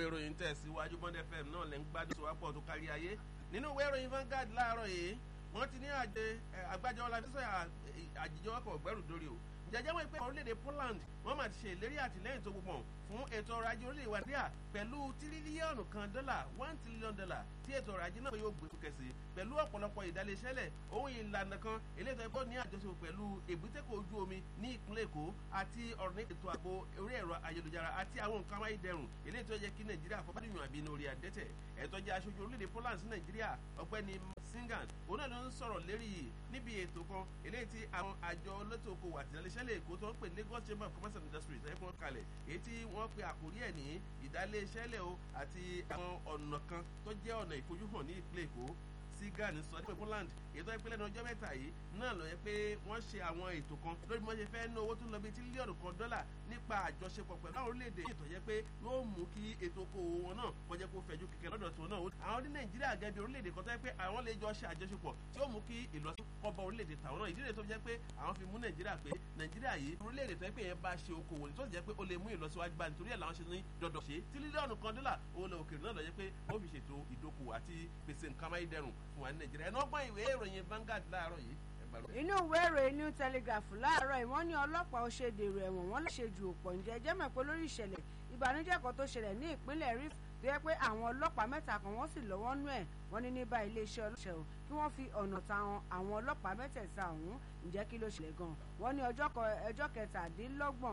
ìròyìn tẹ̀síwájú bond fm náà lẹ́ ń gbádùn sọ́wọ́pọ̀ tó kárí ayé nínú ìwé ìròyìn Vanguard láàárọ̀ yìí wọ́n ti ní àjẹ àgbájọ ọlábísọ̀ àjíjọwọ́pọ̀ gbẹ́rù dórí o jẹjẹ wọn pé orílẹ̀-èdè Poland wọ́n máa ti ṣe ìlérí àtìlẹ́yìn tó gbogbo fún ètò ọrọ̀ ajé orílẹ̀-èdè Nàìjíríà pẹ̀lú tírílíọ̀nù kan dọ́là one trillion dollar tí ètò ọrọ̀ ajé náà yóò gbé sókè sí pẹ̀lú ọ̀pọ̀lọpọ̀ ìdálẹ́sẹ́lẹ̀ ohun ìlànà kan eléyìí tó ní àjọṣepọ̀ pẹ̀lú èbútékọ̀ ojú omi ní ìpínlẹ̀ Èkó àti ọ̀rọ̀ ní ètò ààbò orí ẹ̀rọ ayélujára àti àwọn nǹkan amáyédẹrùn eléyìí tó yẹ kí Nàìjíríà fọ́bádìyàn àbí lórí àdẹ́tẹ̀ ẹ̀tọ́ jẹ́ aṣojú orílẹ̀-èdè Poland sí Nàìjíríà ọ̀gbẹ́ni Singan òun náà ló ń sọ̀rọ̀ lérí yìí níbi ètò kan eléyìí tí àwọn àjọ olótò okòwò àti ìdálẹ́sẹ́lẹ̀ Èkó tó ń pè Lagos Chamber of Commerce and Industry ẹ̀fọn kalẹ̀ èyí tí wọ́n pe àkórí ẹ̀ ní ìdálẹ́sẹ́lẹ̀ o àti àwọn ọ̀nà kan tó jẹ́ ọ̀nà ìfojúhàn ní ìpínlẹ̀ Èkó Sigan sọ pé Poland ètò ìpínlẹ̀ ní ọjọ́ mẹ́ta yìí náà lọ yẹ pé wọ́n ṣe àwọn ètò kan lórí bí wọ́n ṣe fẹ́ ná owó tó lọ bí tírílíọ̀nù kan dọ́là nípa àjọṣepọ̀ pẹ̀lú àwọn orílẹ̀-èdè ètò yẹ pé yóò mú kí ètò okòwò wọn náà kọjá kó fẹ̀jú kẹ̀kẹ́ lọ́dọ̀ tó náà àwọn ní Nàìjíríà gẹ́gẹ́ bí orílẹ̀-èdè kan tó yẹ pé àwọn lè jọ ṣe àjọṣepọ̀ tí ó mú kí ìlọsíkọ́bọ orílẹ̀-èdè tàwọn náà ìdílé tó jẹ́ pé àwọn fi mú Nàìjíríà pé Nàìjíríà yìí orílẹ̀-èdè tó yẹ pé yẹn bá ṣe okòwò ní tó jẹ́ pé ó lè mú ìlọsíwájú bá nítorí ẹ̀ làwọn ṣe ní dọ̀dọ̀ ṣe tírílíọ̀nù kan dọ́là owó lọ òkèèrè náà lọ jẹ́ pé ó fi ṣètò ìdókòwò àti pèsè nǹkan amáyédẹrùn fún wa ní Nàìjíríà ẹnu ọgbọ́n ìwé ìròyìn Vanguard láàárọ̀ yìí inú ìwé ìròyìn New Telegraph láàárọ̀ yìí wọ́n ní ọlọ́pàá ó ṣe dèrò ẹ̀wọ̀n wọ́n lè ṣe ju òpọ̀ ǹjẹ́ jẹ́ mọ̀ pé lórí ìṣẹ̀lẹ̀ ìbànújẹ́ kan tó ṣẹlẹ̀ ní ìpínlẹ̀ Rif tó yẹ pé àwọn ọlọ́pàá mẹ́ta kan wọ́n sì lọ́wọ́ nú ẹ̀ wọ́n ní ní bá iléeṣẹ́ ọlọ́ṣẹ́ o kí wọ́n fi ọ̀nà ta àwọn ọlọ́pàá mẹ́tẹ̀ẹ̀ta ọ̀hún ǹjẹ́ kí ló ṣẹlẹ̀ gan-an wọ́n ní ọjọ́ kẹtàdínlọ́gbọ̀n